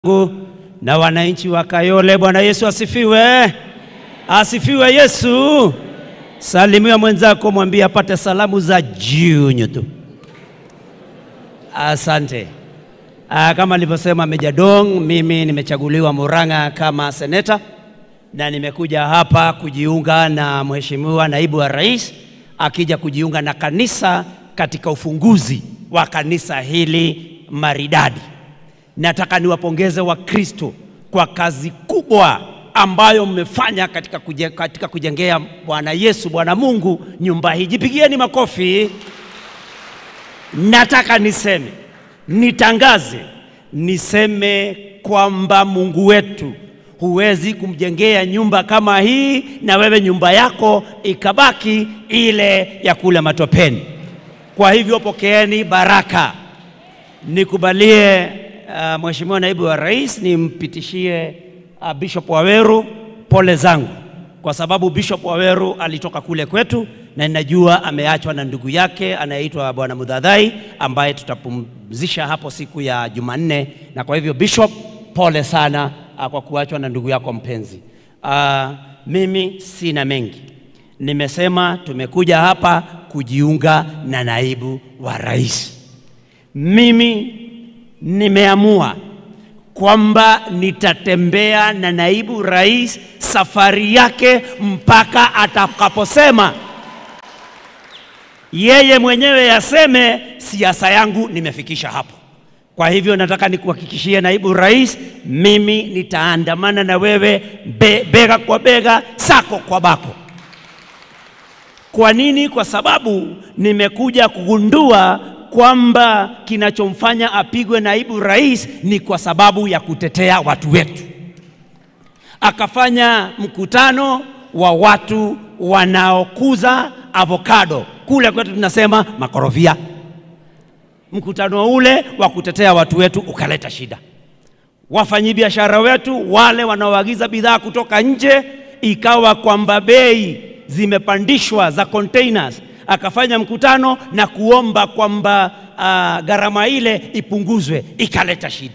Mungu na wananchi wa Kayole. Bwana Yesu asifiwe, asifiwe Yesu. Salimia mwenzako, mwambie apate salamu za jiunyu tu. Asante. Ah, kama alivyosema Meja Dong, mimi nimechaguliwa Murang'a kama seneta na nimekuja hapa kujiunga na Mheshimiwa Naibu wa Rais akija kujiunga na kanisa katika ufunguzi wa kanisa hili maridadi. Nataka niwapongeze Wakristo kwa kazi kubwa ambayo mmefanya katika, kuje, katika kujengea Bwana Yesu Bwana Mungu nyumba hii. Jipigieni makofi. Nataka niseme, nitangaze, niseme kwamba Mungu wetu huwezi kumjengea nyumba kama hii na wewe nyumba yako ikabaki ile ya kule matopeni. Kwa hivyo pokeeni baraka. Nikubalie uh, Mheshimiwa Naibu wa Rais nimpitishie uh, Bishop Waweru pole zangu, kwa sababu Bishop Waweru alitoka kule kwetu na ninajua ameachwa na ndugu yake anayeitwa Bwana Mudhadhai ambaye tutapumzisha hapo siku ya Jumanne, na kwa hivyo Bishop, pole sana uh, kwa kuachwa na ndugu yako mpenzi. Uh, mimi sina mengi, nimesema tumekuja hapa kujiunga na naibu wa rais. Mimi nimeamua kwamba nitatembea na naibu rais safari yake mpaka atakaposema yeye mwenyewe yaseme siasa yangu nimefikisha hapo. Kwa hivyo nataka nikuhakikishie naibu rais, mimi nitaandamana na wewe be, bega kwa bega, sako kwa bako. Kwa nini? Kwa sababu nimekuja kugundua kwamba kinachomfanya apigwe naibu rais ni kwa sababu ya kutetea watu wetu. Akafanya mkutano wa watu wanaokuza avocado, kule kwetu tunasema makorofia. Mkutano ule wa kutetea watu wetu ukaleta shida. Wafanyabiashara wetu wale wanaoagiza bidhaa kutoka nje, ikawa kwamba bei zimepandishwa za containers akafanya mkutano na kuomba kwamba uh, gharama ile ipunguzwe, ikaleta shida.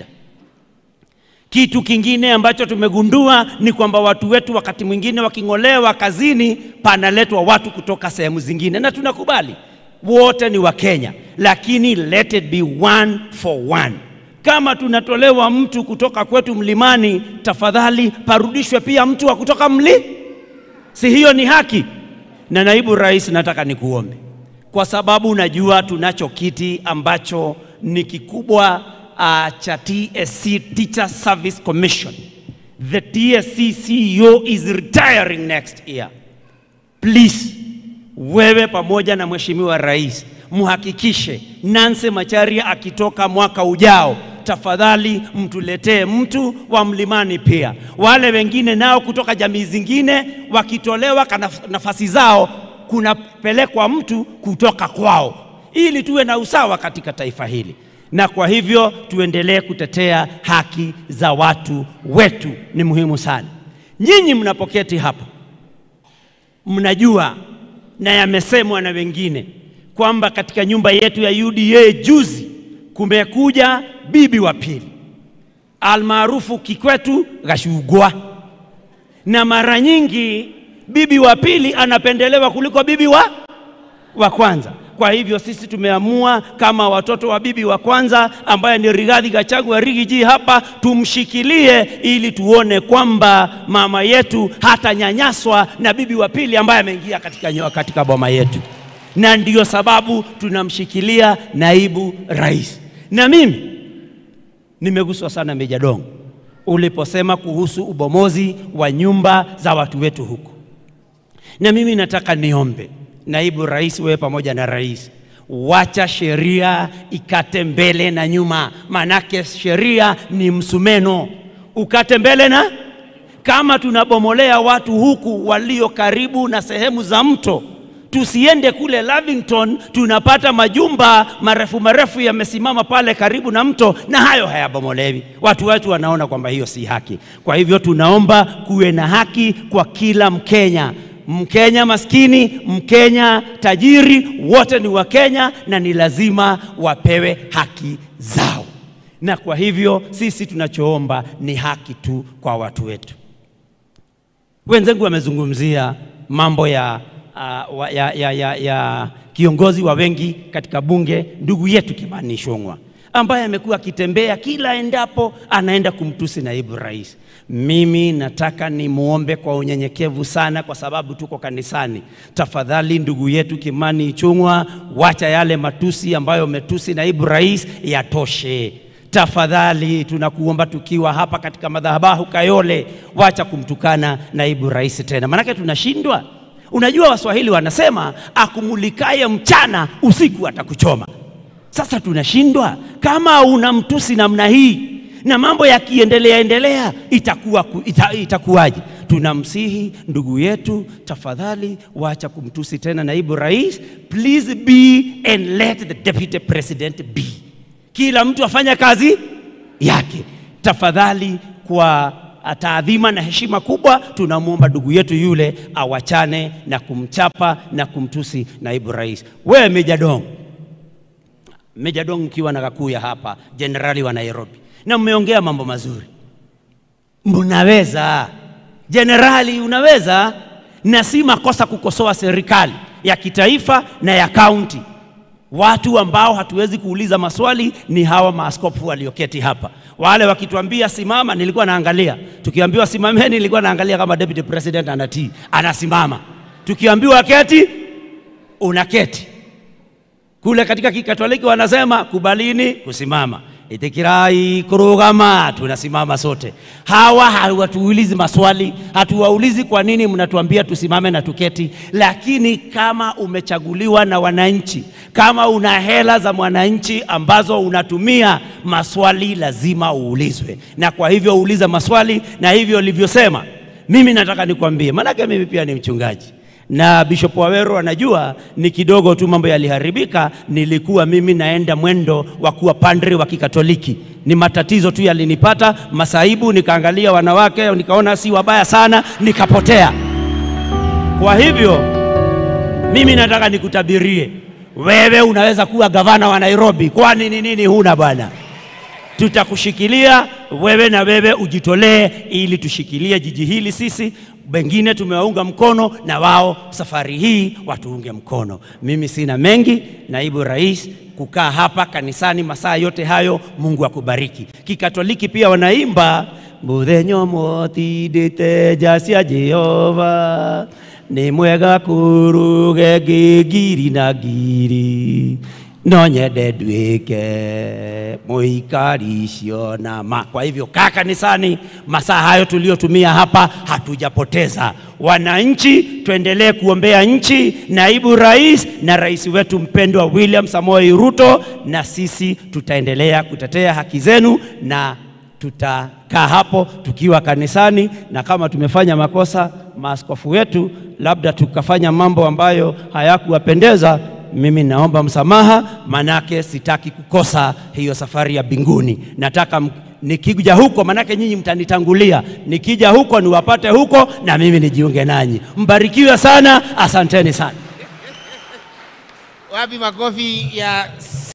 Kitu kingine ambacho tumegundua ni kwamba watu wetu wakati mwingine waking'olewa kazini, panaletwa watu kutoka sehemu zingine, na tunakubali wote ni Wakenya, lakini let it be one for one. Kama tunatolewa mtu kutoka kwetu mlimani, tafadhali parudishwe pia mtu wa kutoka mli, si hiyo ni haki? Na naibu rais, nataka nikuombe kwa sababu najua tunacho kiti ambacho ni kikubwa uh, cha TSC Teacher Service Commission. The TSC CEO is retiring next year. Please, wewe pamoja na mheshimiwa rais muhakikishe Nancy Macharia akitoka mwaka ujao tafadhali mtuletee mtu wa mlimani pia. Wale wengine nao kutoka jamii zingine wakitolewa nafasi zao, kunapelekwa mtu kutoka kwao, ili tuwe na usawa katika taifa hili, na kwa hivyo tuendelee kutetea haki za watu wetu, ni muhimu sana. Nyinyi mnapoketi hapa, mnajua na yamesemwa na wengine kwamba katika nyumba yetu ya UDA juzi kumekuja bibi wa pili almaarufu Kikwetu Gashugwa, na mara nyingi bibi wa pili anapendelewa kuliko bibi wa, wa kwanza. Kwa hivyo sisi tumeamua kama watoto wa bibi wa kwanza ambaye ni Rigathi Gachagua Rigiji hapa tumshikilie, ili tuone kwamba mama yetu hatanyanyaswa na bibi wa pili ambaye ameingia katika, katika boma yetu, na ndiyo sababu tunamshikilia naibu rais. Na mimi nimeguswa sana Meja Dong uliposema kuhusu ubomozi wa nyumba za watu wetu huku, na mimi nataka niombe naibu rais, wewe pamoja na rais, wacha sheria ikate mbele na nyuma, manake sheria ni msumeno, ukate mbele na kama tunabomolea watu huku walio karibu na sehemu za mto tusiende kule Lavington tunapata majumba marefu marefu yamesimama pale karibu na mto, na hayo hayabomolewi. Watu wetu wanaona kwamba hiyo si haki. Kwa hivyo tunaomba kuwe na haki kwa kila Mkenya, Mkenya maskini, Mkenya tajiri, wote ni Wakenya na ni lazima wapewe haki zao. na kwa hivyo sisi tunachoomba ni haki tu kwa watu wetu. Wenzangu wamezungumzia mambo ya, uh, wa- ya, ya, ya, ya kiongozi wa wengi katika bunge, ndugu yetu Kimani Ichung'wah ambaye amekuwa akitembea kila endapo anaenda kumtusi naibu rais. Mimi nataka nimwombe kwa unyenyekevu sana, kwa sababu tuko kanisani. Tafadhali ndugu yetu Kimani Ichung'wah, wacha yale matusi ambayo umetusi naibu rais yatoshe. Tafadhali tunakuomba tukiwa hapa katika madhabahu Kayole, wacha kumtukana naibu rais tena, maanake tunashindwa. Unajua Waswahili wanasema akumulikaye mchana usiku atakuchoma. Sasa tunashindwa kama una mtusi namna hii na mambo yakiendelea endelea itakuwa ku- ita, itakuwaje? Tunamsihi ndugu yetu, tafadhali wacha kumtusi tena naibu rais. Please be and let the deputy president be. Kila mtu afanya kazi yake tafadhali. Kwa taadhima na heshima kubwa, tunamwomba ndugu yetu yule awachane na kumchapa na kumtusi naibu rais. Wewe Meja Dong, Meja Dong mkiwa na Kakuya hapa, jenerali wa Nairobi, na mmeongea mambo mazuri, mnaweza jenerali, unaweza na si makosa kukosoa serikali ya kitaifa na ya kaunti. Watu ambao hatuwezi kuuliza maswali ni hawa maaskofu walioketi hapa. Wale wakituambia simama, nilikuwa naangalia. Tukiambiwa simameni, nilikuwa naangalia kama deputy president anatii, anasimama. Tukiambiwa keti, unaketi. Kule katika Kikatoliki wanasema kubalini kusimama, itikirai kurugama, tunasimama sote. Hawa hawatuulizi maswali, hatuwaulizi kwa nini mnatuambia tusimame na tuketi. Lakini kama umechaguliwa na wananchi, kama una hela za mwananchi ambazo unatumia, maswali lazima uulizwe, na kwa hivyo uuliza maswali, na hivyo ulivyosema, mimi nataka nikwambie, maanake mimi pia ni mchungaji na Bishop Waweru anajua ni kidogo tu mambo yaliharibika. Nilikuwa mimi naenda mwendo wa kuwa padri wa Kikatoliki, ni matatizo tu yalinipata, masaibu, nikaangalia wanawake nikaona si wabaya sana, nikapotea. Kwa hivyo mimi nataka nikutabirie wewe, unaweza kuwa gavana wa Nairobi. Kwani ni nini huna bwana? Tutakushikilia wewe na wewe ujitolee, ili tushikilie jiji hili sisi wengine tumewaunga mkono na wao safari hii watuunge mkono. Mimi sina mengi, naibu rais, kukaa hapa kanisani masaa yote hayo. Mungu akubariki. Kikatoliki pia wanaimba muthenyo motindite jacia Jehova ni mwega kuruge ngiri na ngiri no nyende nduĩke mũikari ciona ma. Kwa hivyo kaa kanisani, masaa hayo tuliyotumia hapa hatujapoteza. Wananchi, tuendelee kuombea nchi, naibu rais na rais wetu mpendwa William Samoei Ruto, na sisi tutaendelea kutetea haki zenu na tutakaa hapo tukiwa kanisani, na kama tumefanya makosa, maaskofu wetu labda tukafanya mambo ambayo hayakuwapendeza mimi naomba msamaha, manake sitaki kukosa hiyo safari ya mbinguni. Nataka m- nikija huko, manake nyinyi mtanitangulia, nikija huko niwapate huko na mimi nijiunge nanyi. Mbarikiwe sana, asanteni sana. Wapi makofi ya